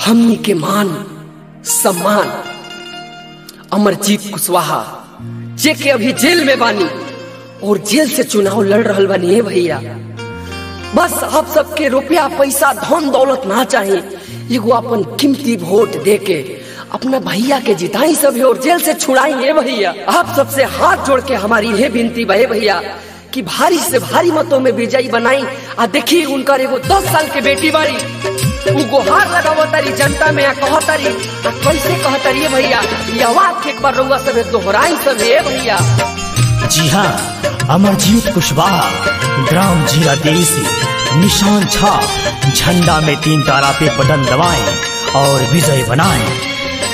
हमनी के मान सम्मान अमरजीत कुशवाहा जे के अभी जेल में बानी और जेल से चुनाव लड़ रहल बानी हे भैया बस आप सबके रुपया पैसा धन दौलत ना चाहे एगो अपन कीमती वोट दे के अपना भैया के जिताई सब और जेल से छुड़ाई हे भैया आप सबसे हाथ जोड़ के हमारी ये विनती बहे भैया कि भारी से भारी मतों में विजयी बनाई आ देखी उनकर एगो दस साल के बेटी बारी उ गुहार लगावो तारी जनता में आ कहतारी आ कैसे कहतारी हे भैया ये आवाज के एक बार रउआ सब दोहराई सब हे भैया जी हाँ अमरजीत कुशवाहा ग्राम जीरा देसी निशान छाप झंडा में तीन तारा पे बटन दबाएं और विजय बनाएं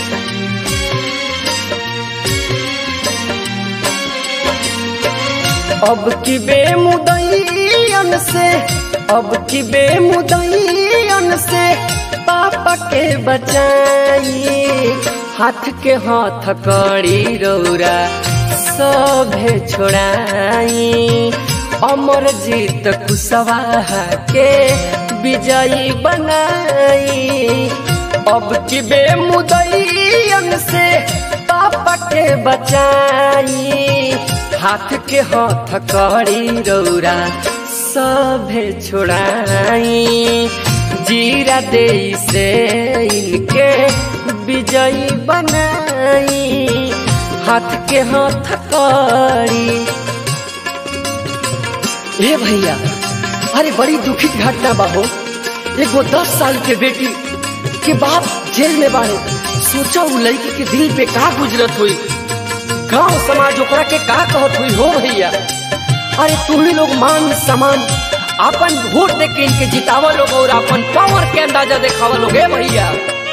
अब की बेमुदयन से अब की बेमुदयन से पापा के बचाई हाथ के हाथ कड़ी रौरा सभे छोड़ाई अमर जीत कुशवाहा के विजयी बनाई अब की बेमुदयन से पापा के बचाई हाथ के हाथ कड़ी रौरा सभे छोड़ाई जीरा दे से इनके विजयी बनाई हाथ के हाथ कड़ी ए भैया अरे बड़ी दुखित घटना बाहो एगो दस साल के बेटी के बाप जेल में बाड़े सोचा उ लड़की के दिल पे का गुजरत हुई गांव समाज ओकरा के का कहत हुई हो भैया अरे तुम्ही लोग मान सम्मान अपन वोट दे के इनके जितावा लोग और अपन पावर के अंदाजा दिखावा लोग ए भैया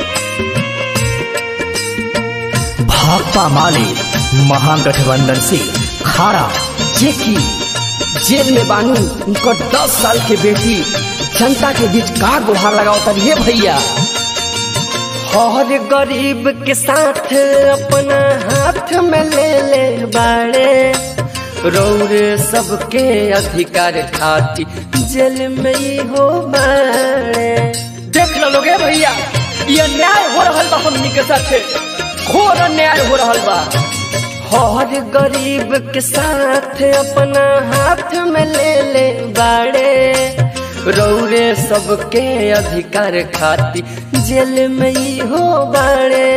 भाकपा माले महागठबंधन से खारा जे की जेल में बानी उनकर दस साल के बेटी जनता के बीच का गुहार लगाओ तब ये भैया हर गरीब के साथ अपना हाथ में ले ले बाड़े रौरे सबके अधिकार खाती जेल में ही हो बाड़े देख लो लोगे भैया ये अन्याय हो रहा बा हमनी के साथे घोर अन्याय हो रहा बा हर गरीब के साथ अपना हाथ में ले ले बाड़े रौरे सबके अधिकार खाती जेल में ही हो बाड़े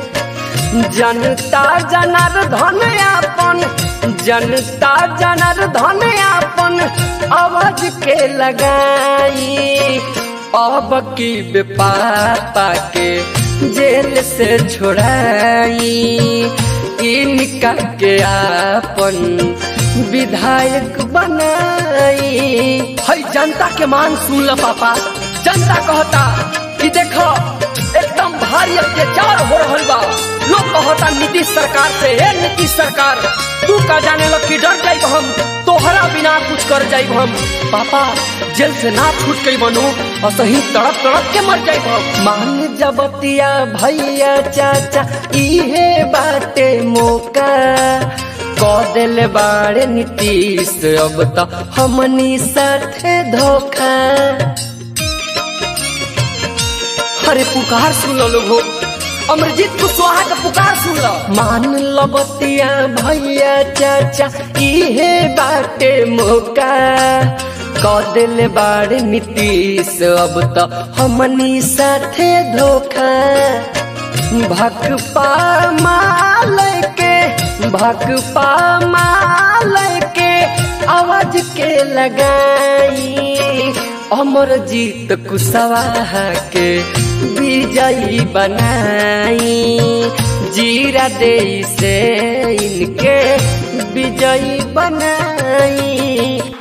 जनता जनार्दन अपन जनता जनार्दन अपन आवाज के लगाई अब की बेपापा के जेल से छोड़ाई इनका के आपन विधायक बनाई हई जनता के मान सुन ल पापा जनता कहता कि देखो एकदम भारी अत्याचार हो रहल बा लोग कहता नीतीश सरकार से हे नीतीश सरकार तू का जाने लग कि डर जाइब हम तोहरा बिना कुछ कर जाइब हम पापा जेल से ना छूट गई बनू और सही तड़प तड़प के मर जाइब हम मान जबतिया भैया चाचा इहे बाटे मौका कह दिल बाड़े नीतीश अब तो हमनी साथे धोखा अरे पुकार सुन लो लोग हो अमरजीत कुशवाहा का पुकार सुन लो मान लो बतिया भैया चाचा इहे बाटे मौका कह दिल बाड़े नीतीश अब तो हमनी साथे धोखा भकपा माल के भकपा माल के आवाज के लगाई अमर जीत कुशवाहा के विजयी बनाई जीरा दे से इनके विजयी बनाई